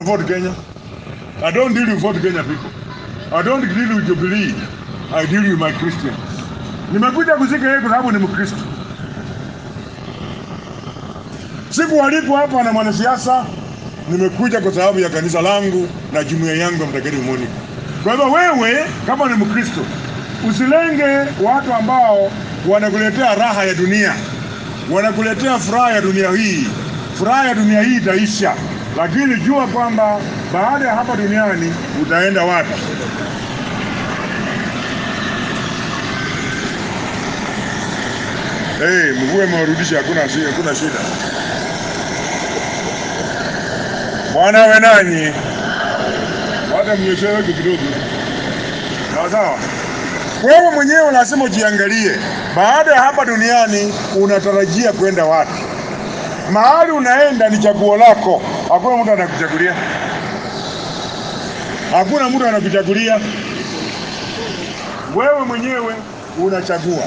Ford Kenya. I don't deal with Ford Kenya people. I don't deal with Jubilee. I deal with my Christian. Nimekuja kuzika yeye kwa sababu ni Mkristo. Sikualikwa hapa na mwanasiasa, nimekuja kwa sababu ya kanisa langu na jumuiya yangu ya Mtakatifu Monica. Kwa hivyo wewe kama ni Mkristo, usilenge watu ambao wanakuletea raha ya dunia, wanakuletea furaha ya dunia hii. Furaha ya dunia hii itaisha, lakini jua kwamba baada ya hapa duniani utaenda wapi. Hey, mvua imewarudisha, hakuna shida, hakuna shida. Bwana awe nanyi, hata mnyeshewe kidogo, sawa sawa. Wewe mwenyewe lazima ujiangalie, baada ya hapa duniani unatarajia kwenda wapi? Mahali unaenda ni chaguo lako, hakuna mtu anakuchagulia, hakuna mtu anakuchagulia. Wewe mwenyewe unachagua,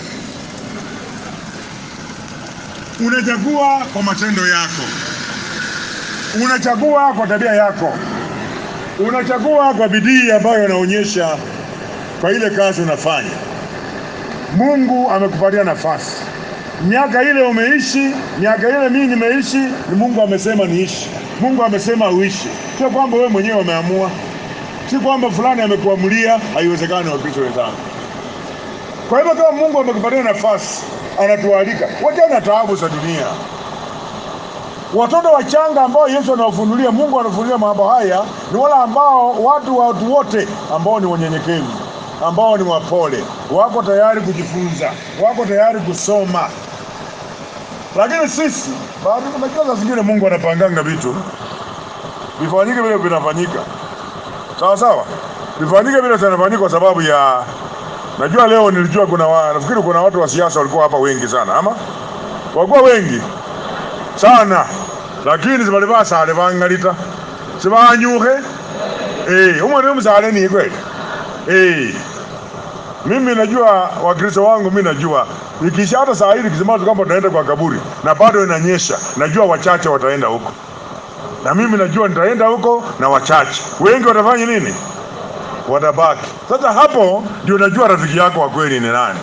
unachagua kwa matendo yako, unachagua kwa tabia yako, unachagua kwa bidii ambayo unaonyesha kwa ile kazi unafanya. Mungu amekupatia nafasi. Miaka ile umeishi, miaka ile mimi nimeishi, ni Mungu amesema niishi. Mungu amesema uishi, sio kwamba wewe mwenyewe umeamua, si kwamba fulani amekuamulia. Haiwezekani, Wakristo wenzangu. Kwa hivyo kama Mungu amekupatia nafasi, anatualika wachana taabu za dunia. Watoto wachanga ambao Yesu anawafunulia, Mungu anafunulia mambo haya ni wale ambao watu watu wote ambao ni wanyenyekevu, ambao ni wapole, wako tayari kujifunza, wako tayari kusoma. Lakini sisi bado, unajua saa zingine Mungu anapanganga vitu vifanyike vile vinafanyika, sawa sawa, vifanyike vile vinafanyika kwa sababu ya Najua leo nilijua kuna wa, nafikiri kuna watu wa siasa walikuwa hapa wengi sana, ama walikuwa wengi sana, lakini sibalivaa sale vangalita sivanyuhe eh, umwe msale ni kweli eh. Mimi najua Wakristo wangu, mimi najua ikisha hata saa hili kisema kwamba tunaenda kwa kaburi na bado inanyesha, najua wachache wataenda huko, na mimi najua nitaenda huko na wachache, wengi watafanya nini? watabaki. Sasa hapo ndio najua rafiki yako wa kweli ni nani.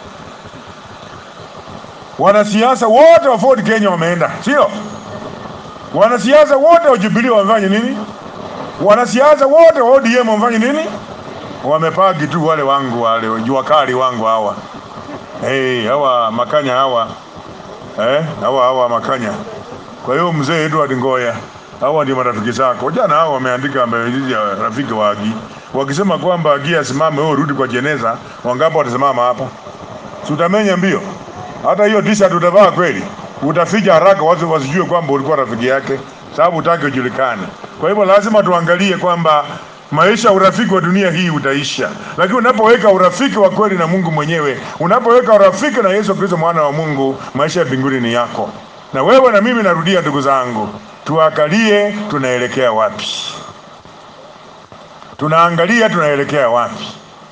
Wanasiasa wote wa Ford Kenya wameenda, sio? Wanasiasa wote wa Jubilee wamefanya nini? Wanasiasa wote wa ODM wamefanya nini? Wamepagi tu wale wangu wale jua kali wangu hawa. Hey, hawa makanya hawa eh, hawa hawa makanya. Kwa hiyo mzee Edward Ngoya, hawa ndio marafiki zako. Jana hawa wameandika mbele ya rafiki wa Agi wakisema kwamba Agi asimame, wewe urudi kwa jeneza. Wangapi watasimama hapa? Si utamenya mbio? Hata hiyo t-shirt utavaa kweli, utaficha haraka, watu wasijue kwamba ulikuwa rafiki yake, sababu utaki ujulikane. Kwa hivyo lazima tuangalie kwamba maisha, urafiki wa dunia hii utaisha, lakini unapoweka urafiki wa kweli na Mungu mwenyewe, unapoweka urafiki na Yesu Kristo mwana wa Mungu, maisha ya mbinguni ni yako. Na wewe na mimi, narudia ndugu zangu, tuangalie tunaelekea wapi tunaangalia tunaelekea wapi.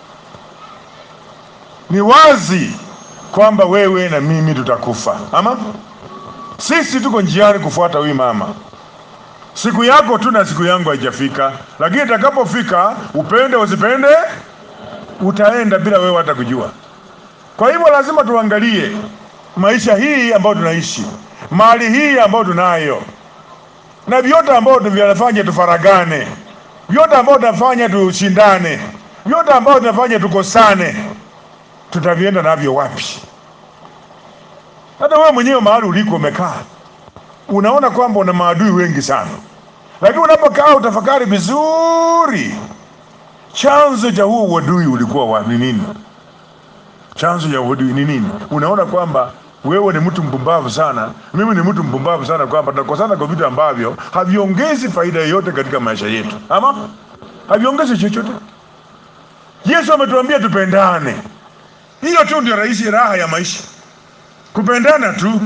Ni wazi kwamba wewe na mimi tutakufa, ama sisi tuko njiani kufuata huyu mama. Siku yako tu na siku yangu haijafika, lakini itakapofika, upende usipende, utaenda bila wewe hata kujua. Kwa hivyo lazima tuangalie maisha hii ambayo tunaishi, mali hii ambayo tunayo, na vyote ambayo tunafanya tufaragane vyote ambao tunafanya tushindane, vyote ambao tunafanya tukosane, tutavienda navyo wapi? Hata wewe mwenyewe mahali uliko umekaa, unaona kwamba una maadui wengi sana, lakini unapokaa utafakari vizuri, chanzo cha huo uadui ulikuwa wa ni nini? Chanzo cha uadui ni nini? Unaona kwamba wewe ni mtu mpumbavu sana, mimi ni mtu mpumbavu sana, kwamba tunakosana kwa vitu ambavyo haviongezi faida yoyote katika maisha yetu, ama haviongezi chochote. Yesu ametuambia tupendane, hiyo tu ndio rahisi, raha ya maisha, kupendana tu.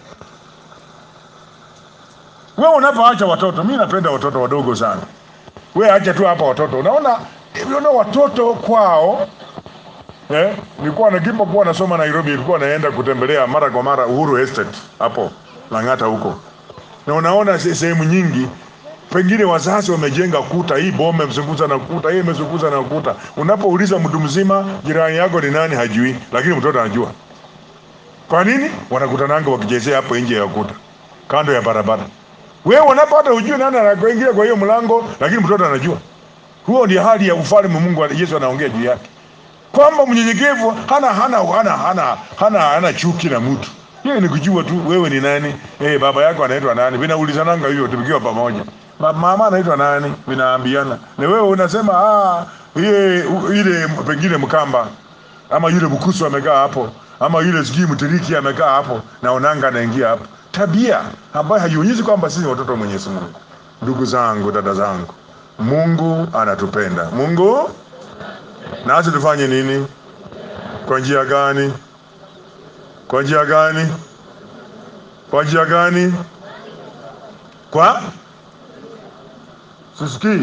Wewe unapoacha watoto, mimi napenda watoto wadogo sana, we acha tu hapa watoto, unaona unaona watoto kwao Eh, nilikuwa nakipa kuwa nasoma Nairobi, nilikuwa naenda kutembelea mara kwa mara Uhuru Estate hapo Lang'ata huko, na unaona se- sehemu nyingi pengine wazazi wamejenga kuta, hii boma imezunguza na kuta, hii imezunguza na kuta. Unapouliza mtu mzima jirani yako ni nani, hajui, lakini mtoto anajua. Kwa nini? Wanakutananga wakichezea hapo nje ya kuta, kando ya barabara. Wewe unapata ujue nani anakuingia kwa hiyo mlango, lakini mtoto anajua. Huo ndio hali ya ufalme Mungu Yesu anaongea juu yake, kwamba mnyenyekevu hana hana hana hana hana, hana chuki na mtu. Yeye ni kujua tu wewe ni nani. Eh, baba yako anaitwa nani? Vinaulizananga hivyo tukiwa pamoja. Ma- Mama anaitwa nani? Vinaambiana. Na wewe unasema ah, ile ile pengine Mkamba ama yule Mkusu amekaa hapo ama yule sijui Mtiriki amekaa hapo na onanga anaingia hapo. Tabia ambayo haionyeshi kwamba sisi ni watoto wa Mwenyezi Mungu. Ndugu zangu, dada zangu, Mungu anatupenda. Mungu nasi tufanye nini? Kwa njia gani? Kwa njia gani? Kwa njia gani? Kwa sisikii,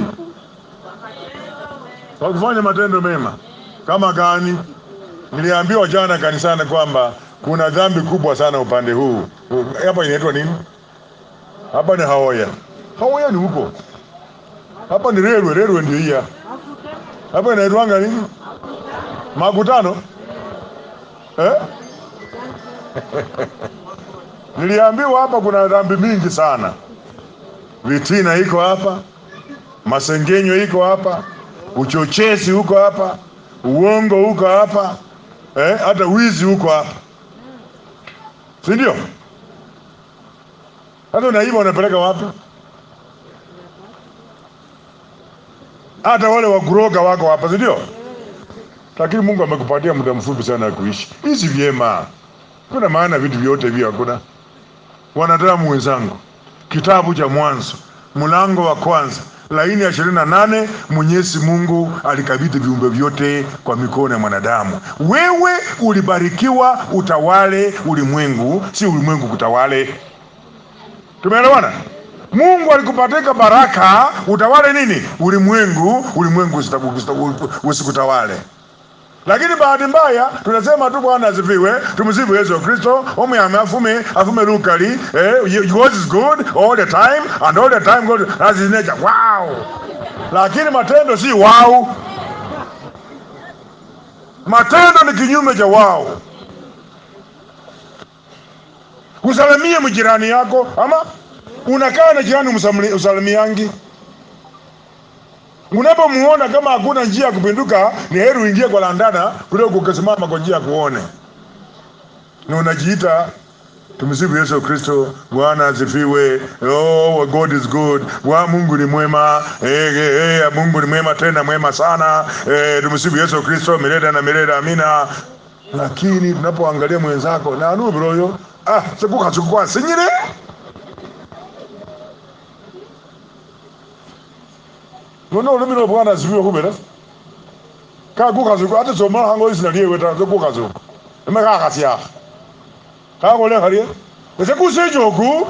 kwa kufanya matendo mema. Kama gani? Niliambiwa jana kanisani kwamba kuna dhambi kubwa sana upande huu. Hapa inaitwa nini? Hapa ni Haoya. Haoya ni huko. Hapa ni Rerwe, Rerwe ndio hii hapa. Hapa inaitwanga nini? Makutano? Eh? Niliambiwa hapa kuna dhambi mingi sana. Vitina iko hapa, masengenyo iko hapa, uchochezi huko hapa, uongo huko hapa, eh, hata wizi huko hapa, si ndio? Hata unaiba unapeleka wapi? Hata wale wakuroga wako hapa, si ndio? Lakini Mungu amekupatia muda mfupi sana wa kuishi. Hizi vyema, kuna maana vitu vyote hivyo hakuna. Wanadamu wenzangu, kitabu cha Mwanzo mlango wa kwanza laini ya ishirini na nane Mwenyezi Mungu alikabidhi viumbe vyote kwa mikono ya mwanadamu. Wewe ulibarikiwa utawale ulimwengu, si ulimwengu kutawale. Tumeelewana? Mungu alikupatika baraka utawale nini? Ulimwengu, ulimwengu usitaku- usitaku- usikutawale. Lakini bahati mbaya tunasema tu Bwana asifiwe, tumsifu Yesu Kristo, omuyame afume afume lukali eh, God is good all the time and all the time God has his nature. Wow! Lakini matendo si wow. Matendo ni kinyume cha wow. Usalimie mjirani yako ama unakaa na jirani umsamli- usalimiangi Unapomuona kama hakuna njia ya kupinduka, ni heri uingie kwa landana kuliko ukasimama kwa njia ya kuone. Na unajiita tumsifu Yesu Kristo, Bwana asifiwe. Oh, God is good. Bwana Mungu ni mwema. Eh, eh, eh, Mungu ni mwema tena mwema sana. Eh, tumsifu Yesu Kristo milele na milele, amina. Lakini tunapoangalia mwenzako na anu broyo, ah, sikuka sikuka sinyire. Nona ulimi no Bwana asifiwe kumbe ka kukazuka ate soma hango isina liye ta kukazuka eme ka kasia ka gole harie ese kusejoku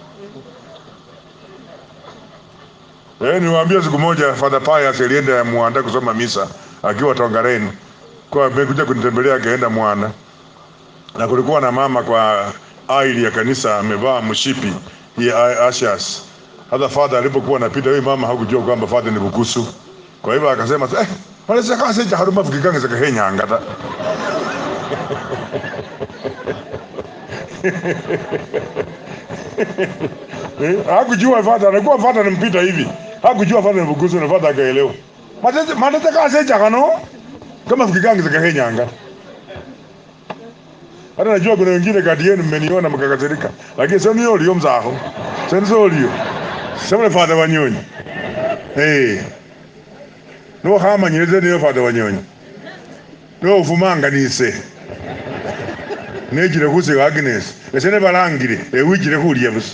Eh, niwaambia siku moja Father Pius alienda Mwanda kusoma misa akiwa Tongareni. Kwa amekuja kunitembelea akaenda Mwana. Na kulikuwa na mama kwa aili ya kanisa amevaa mshipi ya ashas. Hata father alipokuwa anapita huyu mama hakujua kwamba father ni bukusu. Kwa hivyo akasema eh, wale sasa sasa haruma fukikange zaka henya ngata. Eh, hakujua father alikuwa father anampita hivi. Hakujua father ni bukusu na father akaelewa. Matete matete kase kano kama fukikange zaka henya ngata. Hata najua kuna wengine kati yenu mmeniona mkakasirika, lakini sio niyo liyo mzaho. Sio sio liyo. Sio father wanyonyi. Eh. No hama nyeze niyo father wanyonyi. No ufumanga nise. Nejire kuze Agnes. Esene balangire ewijire kuliya busa.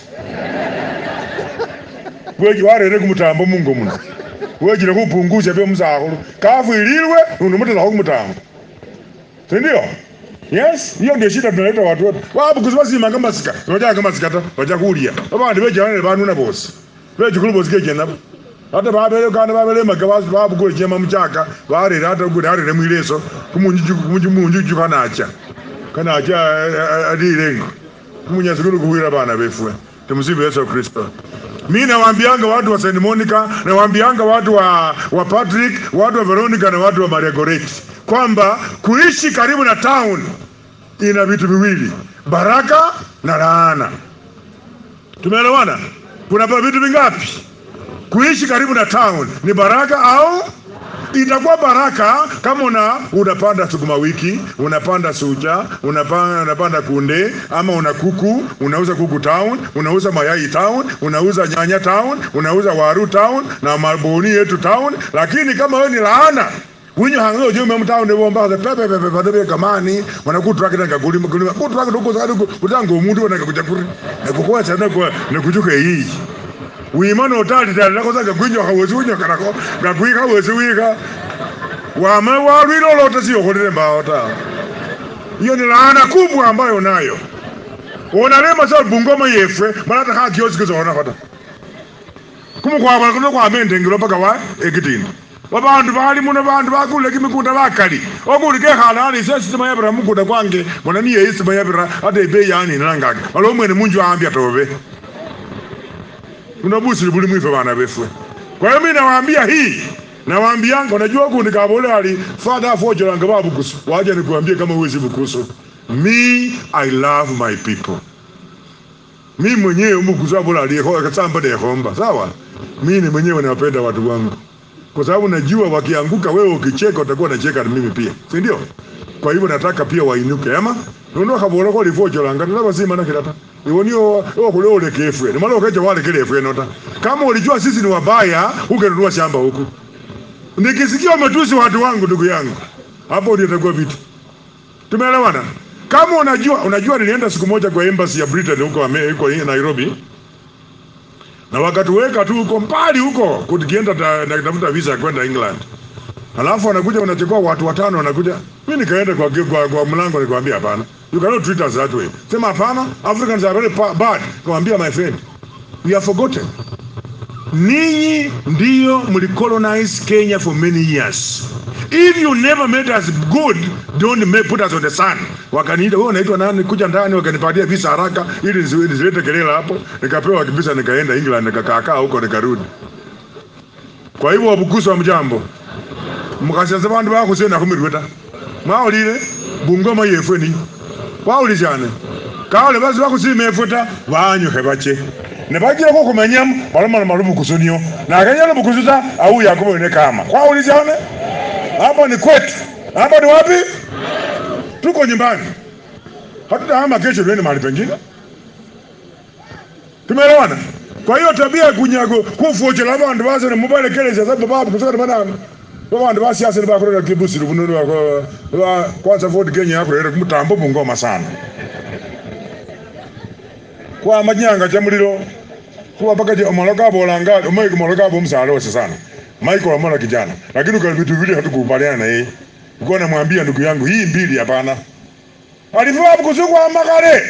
Weji warere kumutambo mungo muno. Wejire kupunguza byo mzaho. Kafu ililwe unumutela kumutambo. Si ndio? Yes, hiyo ndio shida tunaleta watu wote. Wabu kuzima sima kama sika. Waja kama sika ta, waja kulia. Baba ndibe jana bantu na boss. Beje kulu boss keje nabo. Hata babele kana babele magabazi babu kule jema mchaka. Bare hata kule hare ne mwileso. Kumunju kumunju munju kana acha. Kana acha adirengo. Kumunya sikuru kuhira bana befwe. Tumusifu Yesu Kristo. Mi nawaambianga watu wa St. Monica, nawaambianga watu wa, wa Patrick, watu wa Veronica na watu wa Maria Goretti kwamba kuishi karibu na town ina vitu viwili, baraka na laana. Tumeelewana? Kuna vitu vingapi? Kuishi karibu na town ni baraka au itakuwa baraka kama una unapanda sukuma wiki, unapanda sucha, unapanda, unapanda kunde ama una kuku, unauza kuku town, unauza mayai town, unauza nyanya town, unauza waru town na maboni yetu town, lakini kama wewe ni laana winyo hango jo mem town ne bomba za pepe pepe pepe pepe kamani wana ku track na kaguli kaguli ku track ndo za ndo kutango umuntu wana kujakuri na kukoa sana kwa na kujuka hii wimano otali tali nako zaka gwinyo hawezi winyo kanako gagwika hawezi wika wame walwilo lote sio kolele mbao ta hiyo ni laana kubwa ambayo nayo unalema sa bungoma yefwe malata ka kioski zona kota kumukwaba kuno kwa mendengiro paka wa ekitini babandu bali muno bandu bakule kimikunda bakali okuli kekhala ali sesisima yabira mukunda kwange bona niye isima yabira ate ibe yani nalangaka alo mwene munju ambya tobe unabusili buli mwife bana befwe kwa hiyo mimi nawaambia hii nawaambianga unajua kundi kabole ali father afojolanga babukusu waje nikuambie kama uwezi bukusu me i love my people mi mwenyewe umukusu abola aliyeko kasamba de homba sawa mimi mwenyewe nawapenda watu wangu kwa sababu najua wakianguka, wewe ukicheka utakuwa unacheka na mimi pia, si ndio? Kwa hivyo nataka pia wainuke ama nono kabora ko lifojo langa ndaba sima na kirata iwonio o kulole kefwe ni malo keje wale kile efwe nota kama ulijua sisi ni wabaya ungenunua shamba huku nikisikia umetusi watu wangu ndugu yangu hapo ndio itakuwa vitu tumeelewana kama unajua unajua nilienda siku moja kwa embassy ya Britain huko ame- huko Nairobi na wakatuweka tu huko mbali huko tukienda ta- na kutafuta visa ya kwenda England. Alafu wanakuja wanachukua watu watano wanakuja. Mimi nikaenda kwa, kwa, kwa mlango nikamwambia hapana. You cannot treat us that way. Sema hapana, Africans are very pa- bad. Nikamwambia my friend, we are forgotten. Ninyi ndiyo mlicolonize Kenya for many years. If you never made us good, don't make, put us on the sun. Wakaniita, wewe unaitwa nani? Kuja ndani, wakanipatia visa haraka ili nisi- nisilete kelele hapo. Nikapewa visa, nikaenda England, nikakaakaa huko, nikarudi. Kwa hivyo wabukusi wa mjambo mukasasa bandu bakhusena khumirwe ta mwawulile bungoma yefwe ni wawulishane kawule basi bakhusima efwe ta banyukhe bache nebajilekho khumenyamu balomana malubukusu niyo nakenya lubukusu ta auya akubone kama kwawulishane hapa ni kwetu hapa ni wapi tuko nyumbani hatutahama kesho tuende mahali pengine tumeelewana kwa hiyo tabia ya kunyago kufochela abandu basene mubalekelesha sababu babu kusana banana babandu basiasa ni bakorera kibusiro bununu bako ba kwanza Ford Kenya yakorera kumutambo bungoma sana kwa manyanga cha muliro kuwa paka je omolo kabolanga omaiko omolo kabo msalo wose sana Michael amona kijana lakini kwa vitu vile hatukubaliana na yeye uko namwambia ndugu yangu hii mbili hapana alivua kusuku amakale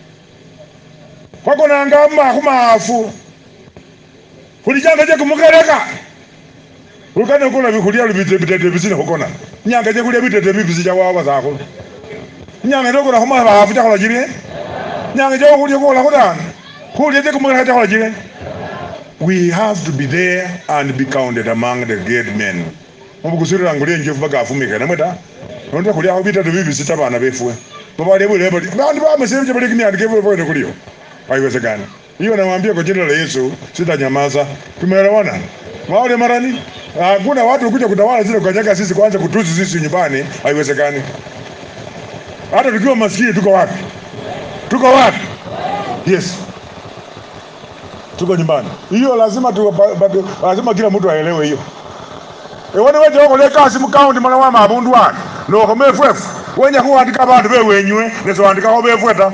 kwako nangama kumafu kulijanga je kumukereka ukane kula bikulia lubite bitete bisina kukona nyanga je kulia bitete bibisi ja wawa zako nyanga ndo kuna kuma bafu ja kola jire nyanga je kulia kola kodana kulia je kumukereka ja kola jire we have to be there and be counted among the great men obukusirira ngulie njofu baga afumika namweta nonda kulia aho bitete bibisi tabana befwe babale bule bali bandu bamesema je bali kimyandike bwe bwe kulio haiwezekani. Hiyo namwambia kwa jina la Yesu, sitanyamaza. Tumeelewana? Maole marani, hakuna watu kuja kutawala zile kanyaga sisi kwanza kutusi sisi nyumbani, haiwezekani. Hata tukiwa maskini tuko wapi? Tuko wapi? Yes. Tuko nyumbani. Hiyo lazima tu, ba, ba, lazima kila mtu aelewe hiyo. Ewone weje wako le kasi mu county mwana wa mabundu wake. No ko mefwefu. Wenya kuandika abantu bewenywe, neso andika ko befweta.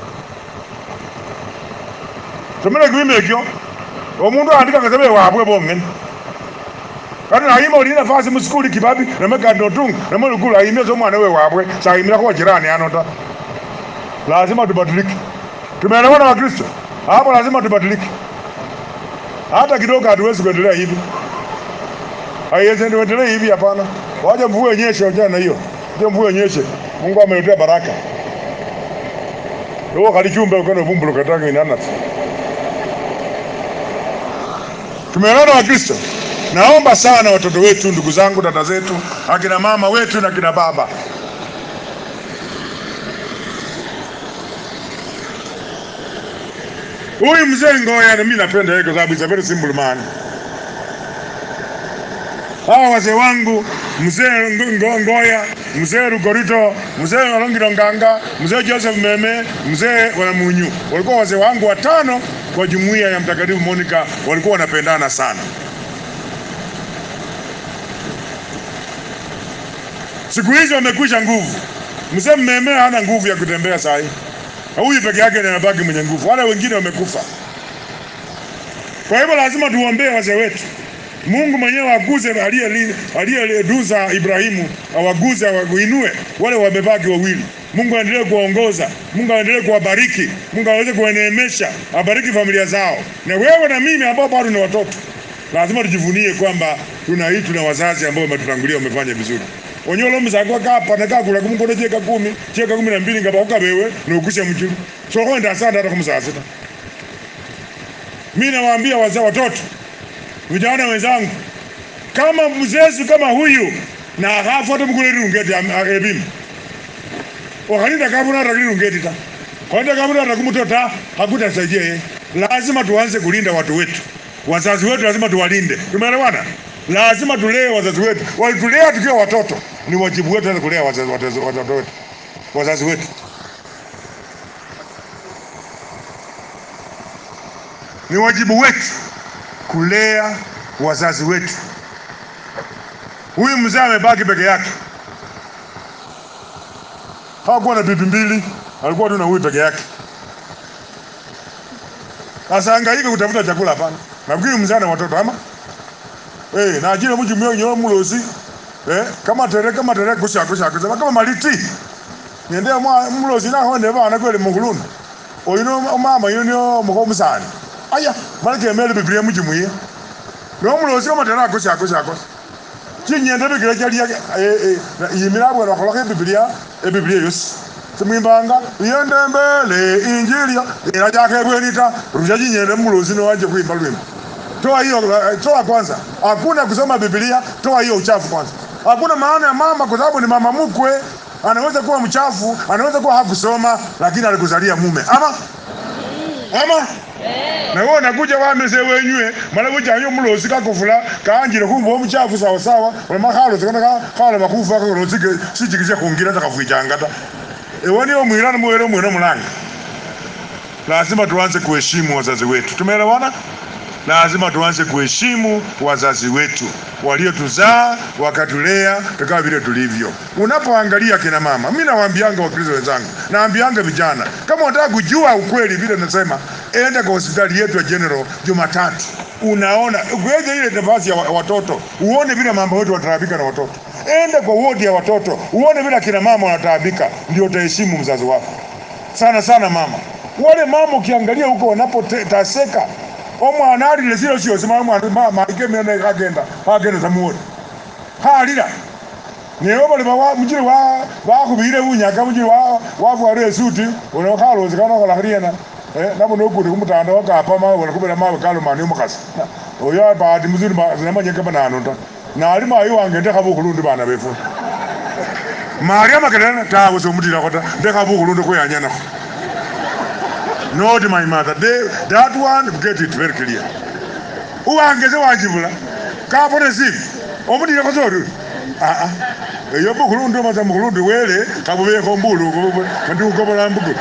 somele gwime ekyo omundu andika ngasebe wabwe bongene kati nayima oli nafasi musikuli kibabi namekandi notunga namulukulu ayimia somwana we wabwe sayimira kwa jirani ano ta lazima tubadilike tumeelewana wakristo hapo lazima tubadilike hata kidogo hatuwezi kuendelea hivi haiwezi tuendelee hivi hapana waje mvua yenyeshe jana hiyo je mvua yenyeshe mungu ameletea baraka uwo kali chumbe ukana vumbuluka tangu inanasi Tumeelewana Wakristo? Naomba sana watoto wetu, ndugu zangu, dada zetu, akina mama wetu na kina baba, huyu mzee Ngoya, na mimi napenda yeye kwa sababu is a very simple man. Hawa wazee wangu mzee Ngo- Ngo- Ngoya, mzee Rugorito, mzee Walongiro Nganga, mzee Joseph Meme, mzee Wanamunyu walikuwa wazee wangu watano kwa jumuiya ya Mtakatifu Monica, walikuwa wanapendana sana. Siku hizi wamekwisha nguvu. Mzee Mmeme hana nguvu ya kutembea saa hii, na huyu peke yake ndiye anabaki mwenye nguvu, wale wengine wamekufa. Kwa hivyo lazima tuombee wazee wetu. Mungu mwenyewe aguze aliye- aliyeduza Ibrahimu, awaguze, awainue wale wamebaki wawili. Mungu aendelee kuwaongoza, Mungu aendelee kuwabariki, Mungu aweze kuwaneemesha, abariki familia zao. Na wewe na mimi ambao bado ni watoto, lazima tujivunie kwamba tuna hii, tuna wazazi ambao wametutangulia, wamefanya vizuri onyolo mzako kapa nakakula kumukono cheka kumi cheka kumi na mbili ngapa ukabewe nokusha mchulu sokonda sana hata kumzazi ta mimi nawaambia wazee watoto vijana wenzangu kama mzezi kama huyu na akafuata mkule rungeti ebim wakalinda kabuna hata rungeti ta kwaenda kabuna hata kumutota hakutasaidia yeye lazima tuanze kulinda watu wetu wazazi wetu lazima tuwalinde tumeelewana lazima tulee wazazi wetu walitulea tukiwa watoto ni wajibu wetu sasa kulea wazazi wazazi- watoto wetu wazazi wetu ni wajibu wetu kulea wazazi wetu. Huyu mzee amebaki peke yake, hakuwa na bibi mbili, alikuwa tu na huyu peke yake. Sasa hangaika kutafuta chakula? Hapana, nafikiri mzee ana watoto ama eh, na ajira mji mwe nyo mulozi eh, kama tere kama tere kusha kusha kusha kama maliti niende mwa mulozi na honde bana kweli mukulunda oyino mama yino muko musani aya malike mele biblia mji mwe nomulozi omatera akosi akosi akosi chinyende bikira chalia yimira bwera wakholakho ebibilia ebibilia yosi simwimbanga iyende mbele injili ira chake ebweni ta rusha chinyende mulozi nowache kuimba lwimbo toa hiyo eh, toa kwanza hakuna kusoma bibilia toa hiyo uchafu kwanza hakuna maana ya mama kwa sababu ni mama mkwe anaweza kuwa mchafu anaweza kuwa hakusoma lakini alikuzalia mume ama ama na wewe unakuja wameze wenywe mala bujanyo mulozi kakufula kanjire kumba omuchafu sawa sawa olama khalozi kana ka- khala bakufa kakolozi sijikishe khungira takafwichanga ta ewani omwirana muwere omwene omulanga lazima tuanze kuheshimu wazazi wetu tumeelewana lazima tuanze kuheshimu wazazi wetu waliotuzaa wakatulea tukawa vile tulivyo. Unapoangalia kina mama, mimi nawaambianga Wakristo wenzangu, naambianga vijana, kama unataka kujua ukweli, vile nasema, enda kwa hospitali yetu ya General Jumatatu, unaona uweze ile nafasi ya wa- watoto, uone vile mama wetu wanataabika na watoto. Enda kwa wodi ya watoto, uone vile kina mama wanataabika, ndio utaheshimu mzazi wako sana sana mama wale mama ukiangalia huko wanapotaseka omwana alile silo syosi maike mene kagenda kagenda samuoni khalila newe bali bawa mujili wa bakhubile bunyaka mujili wa wafwala esuti ono khalosi kanokhola khaliena eh nabo nokuti kumutanda wakapa mawe bona kubela mawe kalomani omukhasi Na- oyo bahati muzuri ma- sinamanye kama nano ta nali mayi wange ndekha bukhulundi bana befu maria makelele tawe somutilakho ta ndekha bukhulundi khweyanyanakho not my mother. They, that one, get it very clear. uwangeze wanjibula kapone sivi omudile kozori aa eyo bukhulundi omasa mukhulundi wele kabubekho mbulu mandiukobola mbugulu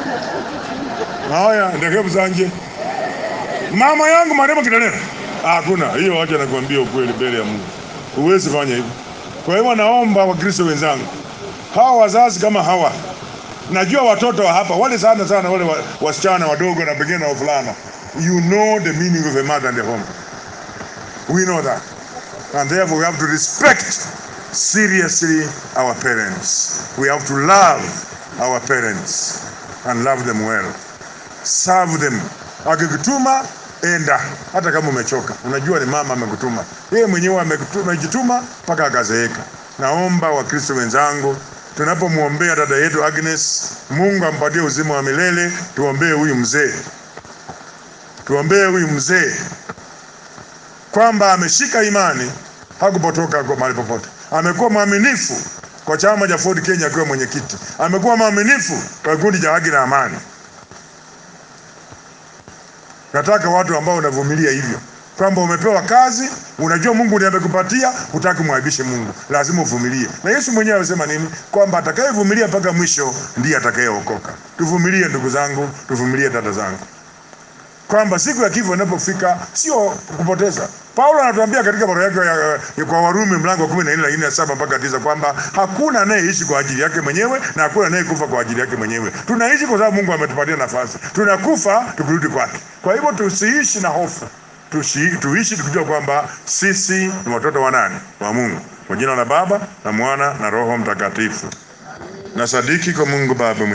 haya ndekhe busanje mama yangu maremo kitalera hakuna hiyo wacha nakwambia ukweli mbele ya Mungu huwezi fanya hivyo kwa hivyo naomba wakristo wenzangu hawa wazazi kama hawa najua watoto wa hapa wale sana sana wale wa- wasichana wadogo na pengine na wavulana you know the meaning of a mother and a home we know that and therefore we have to respect seriously our parents we have to love our parents and love them well serve them akikutuma enda hata kama umechoka unajua ni mama amekutuma yeye mwenyewe amekutuma- amejituma mpaka akazeeka naomba wakristo wenzangu tunapomwombea dada yetu agnes mungu ampatie uzima wa milele tuombee huyu mzee tuombee huyu mzee kwamba ameshika imani, hakupotoka kwa mahali popote. Amekuwa mwaminifu kwa chama cha Ford Kenya akiwa mwenyekiti, amekuwa mwaminifu kwa kikundi cha haki na amani. Nataka watu ambao unavumilia hivyo kwamba umepewa kazi, unajua Mungu ndiye amekupatia, hutaki mwaibishe Mungu, lazima uvumilie. Na Yesu mwenyewe alisema nini? Kwamba atakayevumilia mpaka mwisho ndiye atakayeokoka. Tuvumilie ndugu zangu, tuvumilie dada zangu, kwamba siku ya kifo inapofika sio kupoteza. Paulo anatuambia katika barua yake ya, ya kwa Warumi mlango wa kumi na nne lakini ya saba mpaka tisa kwamba hakuna anayeishi kwa ajili yake mwenyewe na hakuna anayekufa kwa ajili yake mwenyewe. Tunaishi kwa sababu Mungu ametupatia nafasi, tunakufa tukirudi kwake. Kwa hivyo tusiishi na hofu tushi, tuishi tukijua kwamba sisi ni watoto wa nani? Wa Mungu. Kwa jina la Baba na Mwana na Roho Mtakatifu. Na sadiki kwa Mungu Baba mwenye